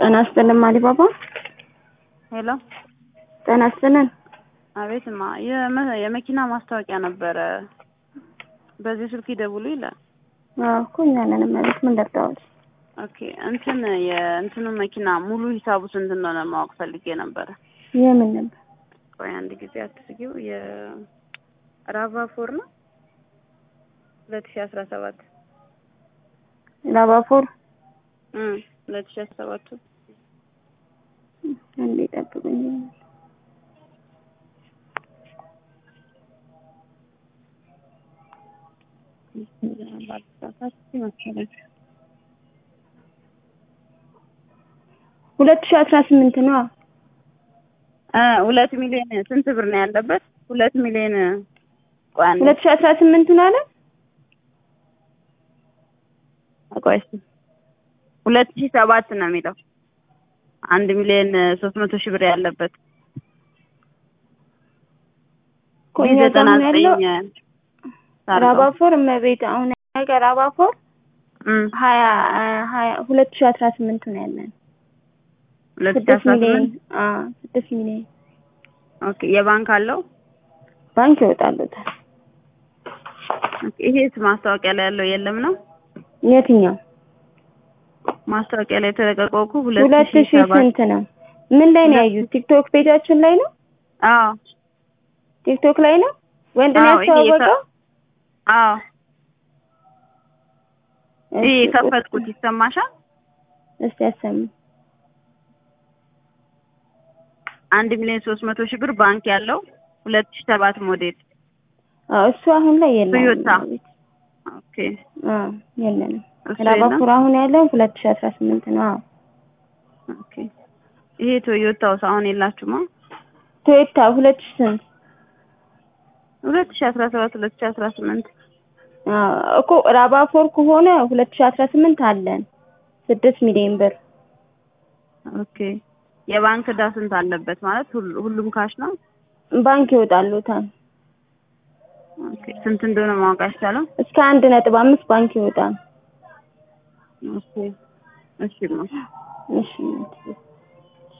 ጤና ይስጥልን አሊባባ። ሄሎ ጤና ይስጥልን። አቤትማ የመ- የመኪና ማስታወቂያ ነበረ። በዚህ ስልክ ይደውሉ ይላል። አዎ እኮ እኛ ነን ማለት ምን ደርዳዋል? ኦኬ እንትን የእንትኑ መኪና ሙሉ ሂሳቡ ስንት እንደሆነ ማወቅ ፈልጌ ነበረ። የምን ነበር? ቆይ አንድ ጊዜ አትስጊው። የራቫ ፎር ነው ሁለት ሺ አስራ ሰባት ላባፎር ሁለት ሺ አስራ ሰባቱ እንዴ ጠብቁኝ። ሁለት ሺህ አስራ ስምንት ነው። ሁለት ሚሊዮን ስንት ብር ነው ያለበት? ሁለት ሚሊዮን ቆይ አንዴ ሁለት ሺህ አስራ ስምንት ነው አለ። ቆይ እስኪ ሁለት ሺህ ሰባት ነው የሚለው አንድ ሚሊዮን ሶስት መቶ ሺህ ብር ያለበት ቆይ ይህ ዘጠና አሁን ያለው ዘጠኝ ታርጋው። ራባፎር እመቤት አሁን ነገር ራባፎር እም፣ ሀያ ሀያ ሁለት ሺህ አስራ ስምንት ነው ያለን ሁለት ሺህ ስድስት አስራ ሚሊዮን ስምንት አዎ ስድስት ሚሊዮን ኦኬ የባንክ አለው ባንክ ይወጣሉታል። ኦኬ ይሄስ ማስታወቂያ ላይ ያለው የለም ነው የትኛው ማስታወቂያ ላይ የተለቀቀው እኮ ሁለት ሁለት ሺህ ሺህ ሰባት ስንት ነው? ምን ላይ ነው ሁለት ያዩት? ቲክቶክ ፔጃችን ላይ ነው? አዎ ቲክቶክ ላይ ነው? ወንድ ነው አዎ ይሄ ያስተዋወቀው? አዎ እሺ፣ ይሄ የከፈትኩት ይሰማሻል እስቲ ያሰሙ። አንድ ሚሊዮን ሶስት መቶ ሺህ ብር ባንክ ያለው ሁለት ሺህ ሰባት ሞዴል አዎ እሱ አሁን ላይ የለም። ቶዮታ። ኦኬ አዎ የለንም። እሱ የለም ራባፉር አሁን ያለው ሁለት ሺህ አስራ ስምንት ነው። አዎ ኦኬ ይሄ ቶዮታውስ አሁን የላችሁማ ቶዮታ ሁለት ሺህ ስንት? ሁለት ሺህ አስራ ሰባት ሁለት ሺህ አስራ ስምንት አዎ እኮ ራባፎር ከሆነ ሁለት ሺህ አስራ ስምንት አለን ስድስት ሚሊዮን ብር ኦኬ የባንክ ዕዳ ስንት አለበት ማለት ሁሉ- ሁሉም ካሽ ነው ባንክ ይወጣሉታል። ኦኬ ስንት እንደሆነ ማወቅ አይቻልም እስከ አንድ ነጥብ አምስት ባንክ ይወጣል። ኦኬ እሺ ማ እሺ